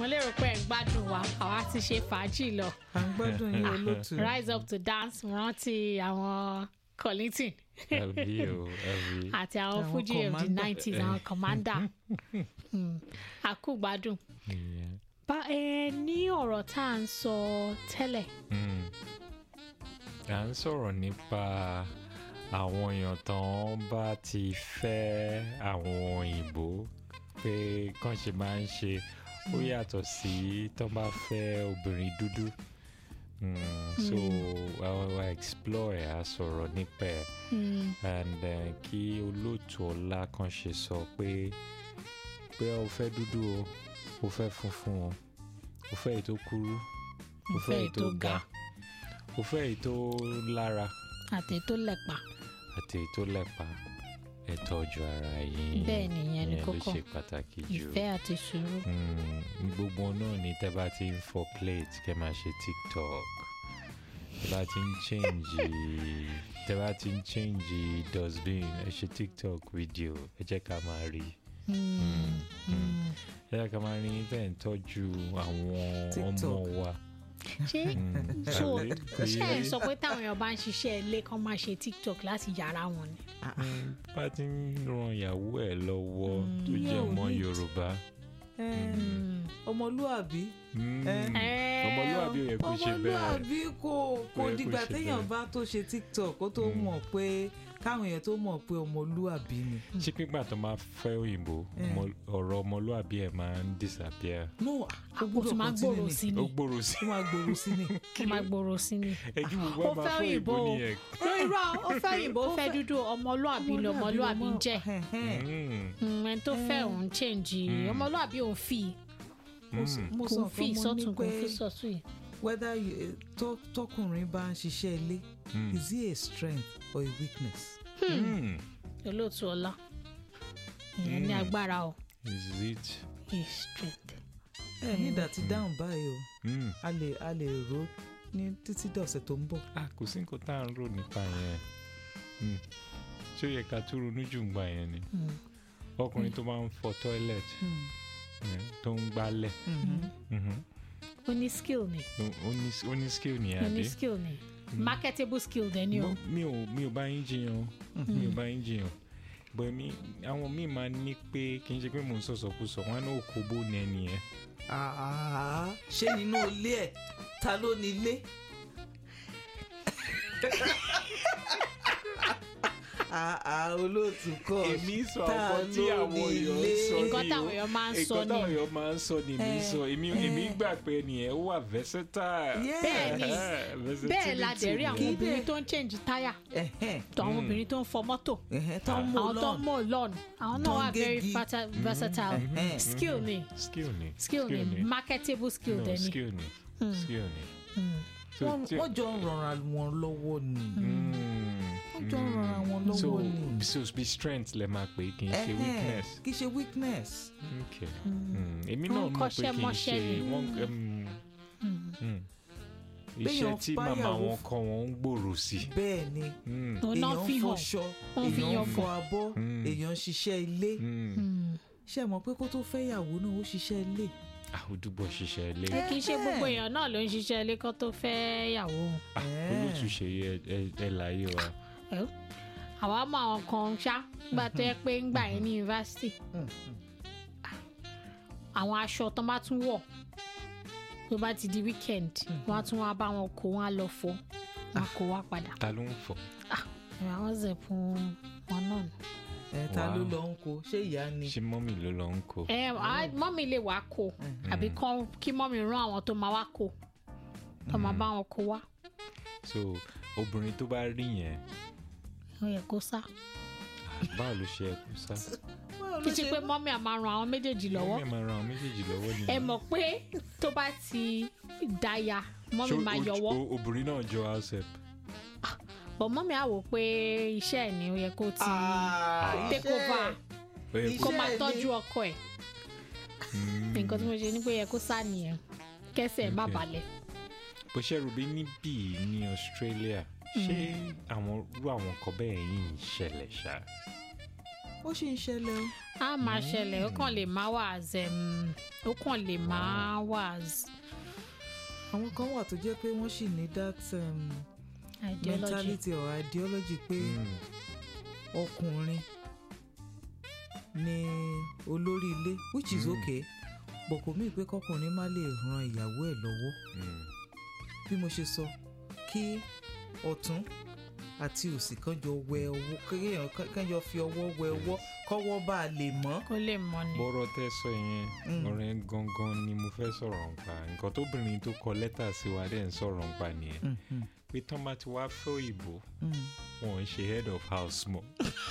lérò pé ẹ̀ ń gbádùn wa àwa ti ṣe fàájì lọ à ń gbádùn yín olóòtú. rise up to dance mo rántí àwọn Kollington àbí o àbí. àti àwọn Àwọn Fuji of the commander. nineties àwọn commander Hmm, àkúgbádùn ìyẹn. bá ẹ ní ọ̀rọ̀ tá à ń sọ tẹ́lẹ̀ Mm. à ń sọ̀rọ̀ nípa àwọn èèyàn tán bá ti fẹ́ àwọn òyìnbó pé kàn ṣe máa ń ṣe ó yàtọ̀ sí tán bá fẹ́ obìnrin dúdú Mm, so àwọn wa explore ẹ̀ á sọ̀rọ̀ nípa ẹ̀ Hmm, and uh, kí olóòtú ọlá kan ṣe sọ pé pé o fẹ́ dúdú o o fẹ́ funfun o o fẹ́ èyí tó kúrú o fẹ́ èyí tó ga o fẹ́ èyí tó lára àti tó lẹ̀pa àti èyí tó lẹ́pa ẹ tọ́jú ara yín Bẹ́ẹ̀ ni, ìyẹn ni ìyẹn ló kókó. ṣe pàtàkì jù ìfẹ́ àti sùúrù Mm, gbogbo náà ni tẹ́ bá ti ń fọ plate kẹ́ máa ṣe tiktok tẹ́ bá ti ń change tẹ́ bá ti ń change dustbin ẹ ṣe tiktok video ẹ jẹ́ ká máa rí Hmm, hmm. ẹ jẹ́ ká máa rí bẹ́ẹ̀ ń tọ́jú àwọn ọmọ TikTok. wa. ṣé Mm, so àbí? Kò ṣé yé ẹ yín? sọ pé táwọn èèyàn bá ń ṣiṣẹ́ ilé kan máa ṣe tiktok láti yàrá wọn ni. Mm, bá ti ń ran ìyàwó ẹ̀ lọ́wọ́ tó Ìyẹn jẹ́ ò ọmọ ní- yorùbá. Ẹ, Hmm. ọmọlúàbí Mm, Eh, ọmọlúwàbí ò yẹ kó ṣe bẹ́ẹ̀. ọmọlúàbí kò kò Kò yẹ kó dìgbà ṣe téèyàn bẹ́ẹ̀. bá tó ṣe tiktok kó tó mọ̀ pé káwọn èèyàn tó mọ̀ pé ọmọlúàbí ni. ṣé pípa tó máa fẹ́ òyìnbó ọmọ- ọ̀rọ̀ ọmọlúwàbí ẹ̀ máa ń disappear. no ó àpò gbọ́dọ̀ tó máa continue gbòòrò ni. sí ó ni gbòòrò sí. ó máa gbòòrò sí ni. ó máa gbòòrò sí ni. ẹjú gbogbo ó ẹ̀ máa fẹ́ fún òyìnbó òyìnbó o nìyẹn. no irọ́ ó fẹ́ òyìnbó ó fẹ́ dúdú ọmọlúàbí ni ọmọlúàbí ń jẹ́ Ẹ̀hẹ́n. Mm, Hmm, ẹni tó fẹ́ òun change ọmọlúàbí òun fi mo sọ- mo kò sọ fi fún mo ní sọ́tún kò pé fi sọ́tún yìí. whether you- eh, tó- tọkùnrin bá ń ṣiṣẹ́ ilé Mm. is he a strength or a weakness. mm. olóòtú ọlá ìyẹn ní Hmm. agbára o is it. is strength. ẹ ní ìdá ti dáhùn báyìí o Mm. a lè a lè rò ó ní títí dọ̀sẹ̀ tó ń bọ̀. ah kò sí nǹkan tá à ń rò nípa yẹn Mm. ṣé ó yẹ ká tún ronú jù ń gbà yẹn ni Hmm. ọkùnrin tó máa ń fọ toilet eh, tó ń gbálẹ̀ mhm. ó ní skill ni Ó- ó ní- ó ní skill nìyẹn ó ní àbí. skill ni marketable skill dẹ̀ ni o. Mo- mi ò mi ò bá yín jiyàn o. mi ò bá yín jiyàn bọ̀ mi àwọn míì máa ní pé kì í ṣe pé mò ń sọ̀sọ̀kúsọ wọn á ní òkú bó ní ẹni yẹn Ah, ṣé nínú ilé ẹ̀ ta ló ní ilé. Ah, ah, olóòtú kọ́ èmi sọ ta ọkọ tí ló àwọn ní èèyàn ń ilé? sọ Nǹkan ni táwọn o. èèyàn máa ń sọ nǹkan ni. táwọn èèyàn máa ń sọ ni èmi Eh, sọ èmi èmi gbà pé ẹnìyẹn ó wà versatile. Yeah. Bẹ́ẹ̀ ni. Versatility bẹ́ẹ̀ la dẹ̀ rí àwọn Kí obìnrin dẹ̀- tó ń change táyà Ẹ̀hẹ́n, tó àwọn obìnrin tó ń fọ mọ́tò ẹ̀hẹ́n, tó ń mú àwọn tó ń lọ́n. mọ̀ lọ́n àwọn Tó náà ń wà very gégi. fata- versatile Mhm. skill ni skill ni skill ni marketable skill no dẹ̀ ni. skill ni skill ni. Hmm. So, Wọ́n tí- wọ́n jọ ń rọra wọn lọ́wọ́ ni. Mm, wọ́n jọ ń rọra wọn so lọ́wọ́ ni. so be strength lẹ máa pè é kì í ṣe Ẹ̀hẹ́n, weakness. kì í ṣe weakness. Okay. Mm, èmi Wọ́n náà mọ̀ pé kọ́ṣẹ́ kì í mọṣẹ́ ṣe ni. wọ́n um, mm. iṣẹ́ Béèyàn tí báyàwó màmá wọn f- kọ́ wọn ń gbòòrò sí. bẹ́ẹ̀ ni Mm, òun náà èèyàn fi ń hàn fọṣọ Wọ́n fi èèyàn ń yan fọ abọ́ Mm. èèyàn ń ṣiṣẹ́ ilé mm. Hmm. ṣe mọ̀ pé kó tó fẹ́ yàwó náà ó ṣiṣẹ́ ilé. àwùjúbọ̀ ṣiṣẹ́ ilé ẹ kì í ṣe gbogbo èèyàn náà ló ń ṣiṣẹ́ ilé kan tó fẹ́ yàwó olùtúnṣe ẹ láyé wa. Ẹ́, àwa mọ àwọn kan ṣá gbà tó yẹ pé ń gbà yín ní yunifásitì Mm. àwọn aṣọ tó bá tún wọ̀ tó bá ti di weekend wọ́n á tún wá bá wọn kó wọn á lọ fọ wọn á kó wá padà ta ló ń fọ. àwọn zẹ̀pùn wọn náà nù. ẹ ta ló Wow. lọ ń kó ṣé ìyá ni. ṣé mọ́mì ló lọ ń kó. ẹ á- mọ́mì lè wá kó àbí kán- kí mọ́mì rán àwọn tó máa wá kó tó máa bá wọn kó wá so obìnrin tó bá rí yẹn ó yẹ kó sá. báwo ló ṣe ẹ kú sá. Báwo ló kì í ṣe ṣe pé mọ́mì á máa ran àwọn méjèèjì lọ́wọ́ mọ́mì máa ran àwọn méjèèjì lọ́wọ́ ni. ẹ mọ̀ pé tó bá ti dáya mọ́mì máa yọwọ́ obìnrin náà jọ house help. bọ̀ mọ́mì á wò pé iṣẹ́ ẹ̀ ni ó yẹ kó ti Ah, take iṣẹ́ over Ó yẹ kó Iṣẹ́ máa ẹ̀ tọ́jú ni. ọkọ ẹ̀ Mm. nǹkan tí mo ṣe ni pé ó yẹ kó sá nìyẹn kẹsẹ̀ ẹ̀ má Okay. balẹ̀. bó ṣe rò bí níbí ní Australia ṣé àwọn irú àwọn nǹkan bẹ́ẹ̀ yìí ń ṣẹlẹ̀ ṣá. ó sì ń ṣẹlẹ̀ o. a máa ṣẹlẹ̀ ó kàn lè má wà as um, ó kàn lè má wà as àwọn kan wà tó jẹ́ pé wọ́n sì ní that um, ideology. mentality or ideology pé Mm. ọkùnrin ni olórí ilé which is Mm. okay but kò mí pé kọkùnrin má lè ran ìyàwó ẹ̀ lọ́wọ́ Mm. bí mo ṣe sọ kí ọ̀tún àti òsì kan jọ wẹ ọwọ́ kéèyàn kan jọ fi ọwọ́ wẹ ọwọ́ kọ́wọ́ bá a lè mọ́. kó lè mọ ni. bọ́rọ̀ tẹ́ sọ yẹn Mm. ọ̀rọ̀ yẹn gangan ni mo fẹ́ sọ̀rọ̀ nípa nǹkan tóbìnrin tó kọ lẹ́tà sí wa dẹ̀ ń sọ̀rọ̀ nípa nìyẹn Mhm, pé tán bá ti wá fẹ́ òyìnbó mm. wọn ò ń ṣe head of house mọ́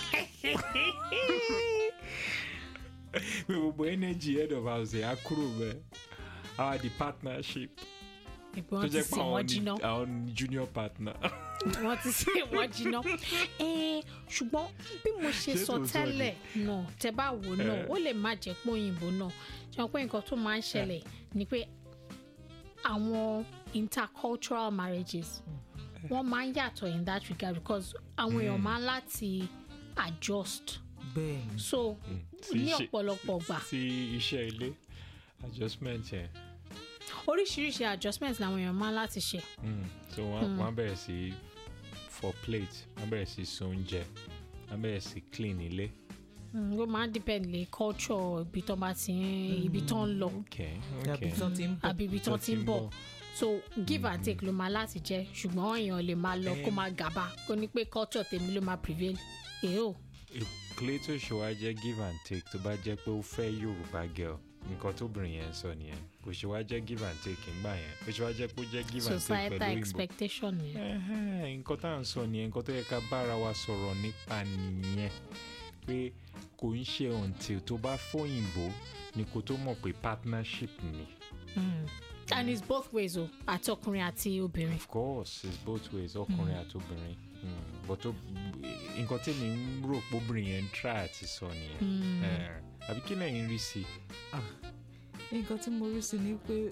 pé gbogbo energy head of house yẹn á kúrò bẹ́ẹ̀ our the partnership ìpè tó wọn ti jẹ́ pé sè àwọn wọ́n ni jiná àwọn ni junior partner wọ́n ti sè wọ́n jiná. Eh, ṣùgbọ́n bí mo ṣe Ṣé sọ tòótọ́ tẹ́lẹ̀ náà tẹ bá wò náà Eh. ó lè má jẹ́ pé òyìnbó náà ṣe pé nǹkan tó máa ń ṣẹlẹ̀ ni pé àwọn intercultural marriages wọ́n máa ń yàtọ̀ in that regard because àwọn èèyàn máa ń láti adjust bẹ́ẹ̀ ni so sí ní iṣẹ́- ọ̀pọ̀lọpọ̀ gbà sí iṣẹ́ ilé adjustment yẹn oríṣiríṣi adjustment làwọn èèyàn máa ń láti ṣe. Mm. so wọ́n wọ́n á bẹ̀rẹ̀ sí for plate wọ́n á bẹ̀rẹ̀ sí so oúnjẹ wọ́n á bẹ̀rẹ̀ sí clean ilé Mm, ó máa ń depend lé culture ibi tó bá ti ń ibi tó ń lọ okay àbí okay tán ti ń bọ̀. àbí ibi tó ti ń bọ̀ so give and take ló máa láti jẹ́ ṣùgbọ́n èèyàn lè máa lọ kó máa gàba kó ní pé culture tèmi ló máa prevail èèó clay tó ṣe wá jẹ́ give and take tó bá jẹ́ pé ó fẹ́ yorùbá girl nǹkan tóbìnrin yẹn ń sọ nìyẹn kò ṣe wá jẹ́ give and take ńgbà yẹn kò ṣe wá jẹ́ pé ó jẹ́ give and take societal pẹ̀lú òyìnbó expectation yẹn. Ẹhẹ́n, nǹkan tá à ń sọ nìyẹn nǹkan tó yẹ ká bára wa sọ̀rọ̀ nípa nìyẹn pé kò ń ṣe until tó bá fóyìnbó ni kò tó mọ̀ pé partnership ni Mm. and it's both ways o àti ọkùnrin àti obìnrin. of course it's both ways ọkùnrin àti obìnrin Mm, but ó- nǹkan tí mi ń rò pé obìnrin yẹn ń try àti sọ nìyẹn Mm. Eh, àbí kí lẹ́yìn rí sí i. Ah, nǹkan tí mo rí sí ni pé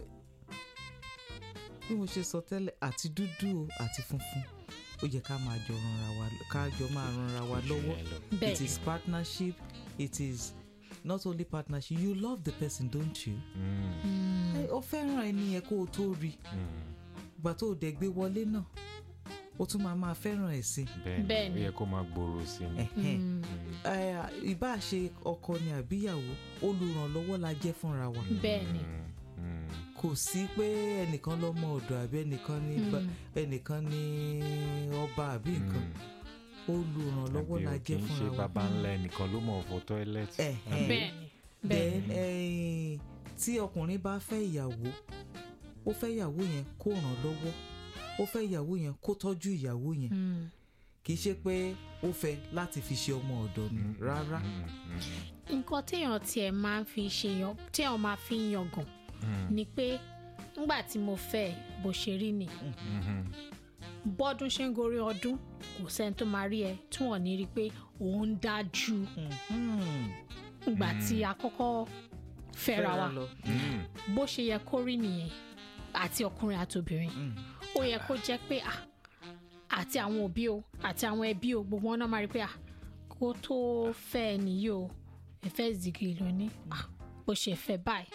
bí mo ṣe sọ tẹ́lẹ̀ àti dúdú o àti funfun ó yẹ ká máa jọ ranra wa ká jọ máa ranra wa lọ́wọ́ Jù yẹn lọ. it bẹ́ẹ̀ is partnership it is not only partnership you love the person don't you. Mm, Mm. ẹ ó fẹ́ràn ẹni yẹn kó o tó rí mm, ìgbà tó o dẹ̀ gbé wọlé náà ó tún máa máa fẹ́ràn ẹ̀ sí bẹ́ẹ̀ Bẹ́ẹ̀ ni ó ni. yẹ kó máa gbòòrò sí ni. Ẹ̀hẹ́n. Mm. Ẹ, ìbá ṣe ọkọ ni àbíyàwó olùrànlọ́wọ́ la jẹ́ fúnra wa bẹ́ẹ̀ ni. Mm, mm, kò sí pé ẹnìkan lọ́mọ ọ̀dọ̀ àbí ẹnìkan ní ba- Mm. ẹnìkan ní ọba àbí nǹkan mm. olùrànlọ́wọ́ Àbí la o kì jẹ́ í ṣe fúnra wa. baba ńlá ẹnìkan ló mọ̀ fọ tọ́ílẹ̀tì. Ẹ̀hẹ́n. bẹ́ẹ̀ ni bẹ́ẹ̀ then ẹ̀yìn, tí ọkùnrin bá fẹ́ ìyàwó ó fẹ́ ìyàwó yẹn kó ràn lọ́wọ́ ó fẹ́ ìyàwó yẹn kó tọ́jú ìyàwó yẹn Mm. kì í ṣe pé ó fẹ́ láti fi ṣe ọmọ ọ̀dọ̀ ni rárá Mm, mm, nǹkan téèyàn tiẹ̀ máa ń fi ṣe yan téèyàn máa fi ń yangàn mm, ni pé ńgbà tí mo fẹ́ ẹ, bó ṣe rí ni mhm. bọ́dún ṣe ń gorí ọdún kò sẹ́ni tó máa rí ẹ tí wọ́n ní rí i pé òun ń dájú Mhm. ìgbà tí a kọ́kọ́ fẹ́ra wa lọ. Mm, bó ṣe yẹ kó rí nìyẹn àti ọkùnrin àti obìnrin Mm. ó yẹ kó jẹ́ pé à àti àwọn òbí o àti àwọn ẹbí o gbogbo wọn náà máa rí i pé à kó tó fẹ́ ẹ nìyí o ẹ̀fẹ́ zigi ló ní à bó ṣe fẹ́ báyìí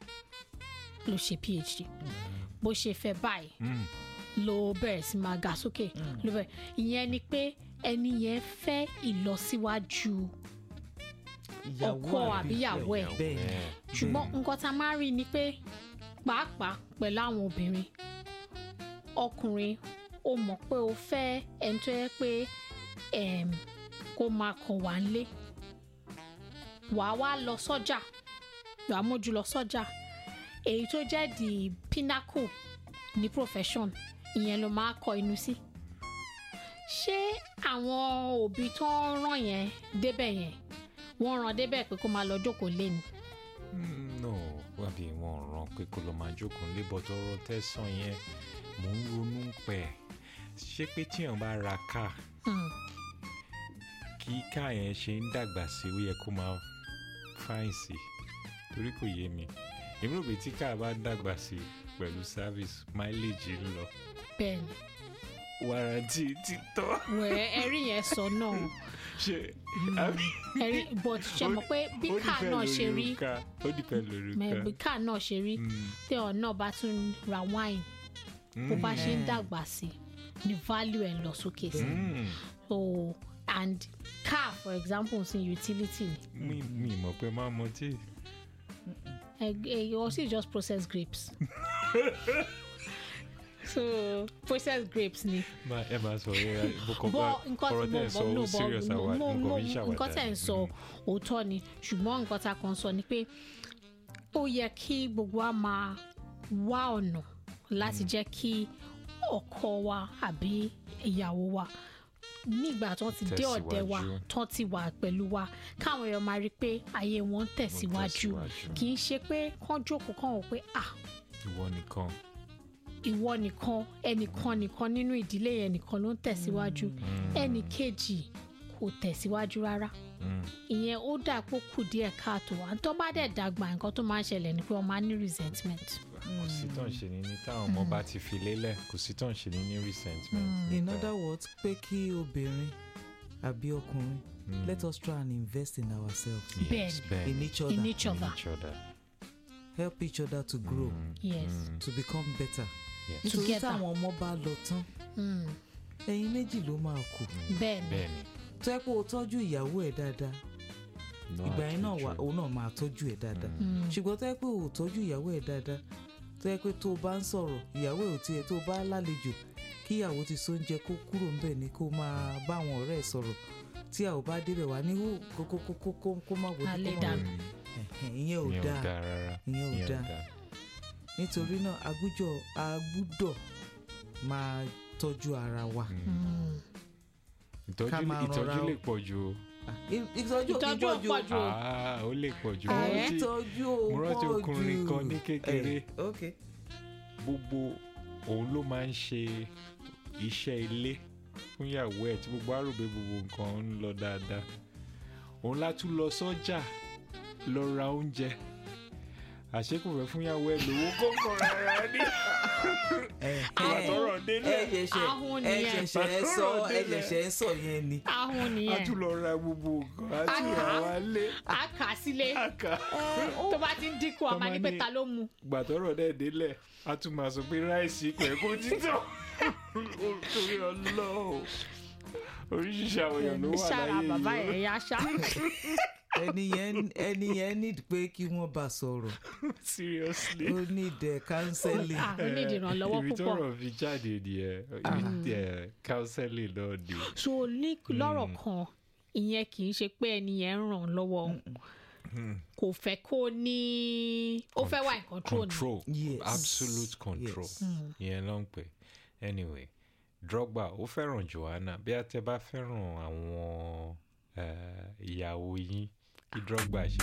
ló ṣe phd bó ṣe fẹ́ báyìí mm. ló bẹ̀rẹ̀ sí máa ga sókè ló bẹ̀rẹ̀ ìyẹn ni pé ẹni yẹn fẹ́ ìlọsíwájú ọkọ àbíyàwó ẹ̀ bẹ́ẹ̀ ni. Bẹ́ẹ̀. ṣùgbọ́n nǹkan tá a máa ń rí ni pé pàápàá pẹ̀lú àwọn obìnrin ọkùnrin ó mọ̀ pé ó fẹ́ ẹni tó yẹ pé em, kó máa kàn wá nílé wàá wá lọ sọ́jà wàá mójú lọ sọ́jà èyí tó jẹ́ the pinnacle ní profession ìyẹn ló máa kọ inú sí ṣé àwọn òbí tó ń ràn yẹn débẹ̀ yẹn wọ́n ràn débẹ̀ pé kó máa lọ jókòó lé ni. Mm, no wàbí wọn ò ràn pé kó lọ máa jókòó nílé bọ́tọ̀ ọ̀rọ̀ tẹ̀sán yẹn mò ń ronú pẹ̀ ṣé pé tíyàn bá ra káà Hmm. kí káà yẹn ṣe ń dàgbà sí ó yẹ kó máa fáìn sí torí kò yé mi èmi rò pé tí káà bá dàgbà sí pẹ̀lú service mileage ń lọ bẹ́ẹ̀ ni warranty ti tọ́. wẹ̀ ẹ̀rí yẹn sọ náà ṣe àbí ẹ̀rí but ṣe mọ̀ pé bí ó káà depend náà ṣe lórí rí òrùka, ó dìpẹ́ lórí mẹ bí òrùka. káà náà ṣe rí Mm, tí ọ̀ náà bá tún ra wine bó bá ṣe ń Mm. dàgbà sí ni value ẹ̀ lọ sókè sí mm. so and car for example sin utility ni mi mi mọ̀ pé máa mọ tí. ẹ ẹ you also just process grapes so process grapes ni Ma- ẹ máa sọ ẹ bùkọ́ bá bọ́ nǹkan ọ̀rọ̀ tí tẹ̀ mo ń sọ bọ́ ó no serious bọ́ àwa mo nǹkan mo fi ń ṣàwàdà. nǹkan tẹ̀ ń sọ òótọ́ ni ṣùgbọ́n nǹkan tá a kàn sọ ni pé ó yẹ kí gbogbo wa máa wá ọ̀nà láti jẹ́ kí ọkọ wa àbí ìyàwó wa nígbà tó ti dé ọ̀dẹ̀ wa Tẹ̀síwájú. tó ti wà pẹ̀lú wa káwọn èèyàn máa rí i pé ayé wọn ń tẹ̀síwájú tẹ̀síwájú. kì í ṣe pé kán jókòó kán wò pé ah ìwọ nìkan. ìwọ nìkan ẹnìkan nìkan nínú ìdílé yẹn nìkan ló ń tẹ̀síwájú ẹnì kejì kò tẹ̀síwájú rárá Mm. ìyẹn ó dà pé ó kù díẹ̀ káàtó à ń tó bá dẹ̀ dàgbà nǹkan tó máa ń ṣẹlẹ̀ ni pé wọ́n máa ń ní resentment. kò sí tán ṣe ní ní táwọn ọmọ bá ti fi lélẹ̀ kò sí tán ṣe ní ní resentment. in nípa- other words pé kí obìnrin àbí ọkùnrin Mm. let us try and invest in ourselves Yes, Bẹ́ẹ̀ni. bẹ́ẹ̀ni. in each other in each In other each other. help each other to grow Mm, yes mm, to become better yes. nítorí Together. táwọn ọmọ bá lọ tán mm. ẹyin méjì ló máa kù bẹ́ẹ̀ ni bẹ́ẹ̀ni. tó yẹ pé o tọ́jú ìyàwó ẹ̀ dáadáa No ìgbà yẹn náà wà àtúnṣe. òun náà máa tọ́jú ẹ̀ dáadáa Mm. ṣùgbọ́n tó yẹ pé o tọ́jú ìyàwó ẹ̀ dáadáa tó yẹ pé tó o bá ń sọ̀rọ̀ ìyàwó ẹ̀ ò tiẹ̀ tó o bá lálejò kí ìyàwó ti sóúnjẹ kó kúrò ńbẹ̀ ni kó máa bá àwọn ọ̀rẹ́ ẹ̀ sọ̀rọ̀ tí a ò bá débẹ̀ wá ní hó kó kó kó kó kó kó má wọlé Alẹ́ kó má dànù. wọlé Mm, Ẹ̀hẹ̀n, ìyẹn ò ìyẹn ò dáa dáa rárá. ìyẹn ò ìyẹn ò dáa dáa. nítorí náà agbújọ agbúdọ̀ máa tọ́jú ara wa Mm. Mm. ìtọ́jú Ká máa ìtọ́jú rọra o. lè pọ̀ ju o. I- ìtọ́jú ìtọ́jú ìtọ́jú pọ̀ jù o. Ah, ó lè pọ̀ ju. Ah, Mo eh? rántí- ìtọ́jú mo rántí pọ̀ ọkùnrin jù. kan ní kékeré. Eh, ok gbogbo òun ló máa ń ṣe iṣẹ́ ilé fún ìyàwó ẹ̀ tí gbogbo àròbé gbogbo nǹkan ń lọ dáadáa òun látún lọ sọ́jà lọ ra oúnjẹ àṣekù fẹ́ fún ìyàwó ẹ̀ lówó kókó rárá ní àtọ̀rọ̀ ẹ délẹ̀ ṣẹ̀ṣẹ̀ Ahun ẹ nìyẹn. ṣẹ̀ṣẹ̀ ẹ sọ ẹ Délẹ̀. ṣẹ̀ṣẹ̀ ẹ sọ yẹn ni. ahun a nìyẹn tún lọ ra gbogbo nǹkan a tún Ah. rà wá lé a kà á sílé àkà tó bá ti ń dínkù a máa ní pé Ọmọ ní- ta ló mu gbàtọ́rọ̀ dẹ̀ délẹ̀ a tún máa sọ pé ráìsì pẹ̀ kó títọ̀ torí ọlọ́ọ̀ oríṣiríṣi àwọn èèyàn ló wà ṣára láyé bàbá yìí ẹ̀ yá ṣá ẹni yẹn ẹni yẹn need pé kí wọ́n bá sọ̀rọ̀ seriously. ó need eh, counseling. Ah, ó ní ìdìrànlọ́wọ́ ibi púpọ̀ tọ́rọ̀ fi jáde nìyẹn ibi ẹ counseling náà ni. so ní lọ́rọ̀ kan ìyẹn kì í ṣe pé ẹni yẹn ń ràn án lọ́wọ́ kò fẹ́ kó ní ó fẹ́ wà in control ni control Yes. absolute control Yes. ìyẹn ló ń pè anyway Drogba ó fẹ́ràn Joanna bí a tẹ bá fẹ́ràn àwọn eh, ìyàwó yín kí Drogba ṣe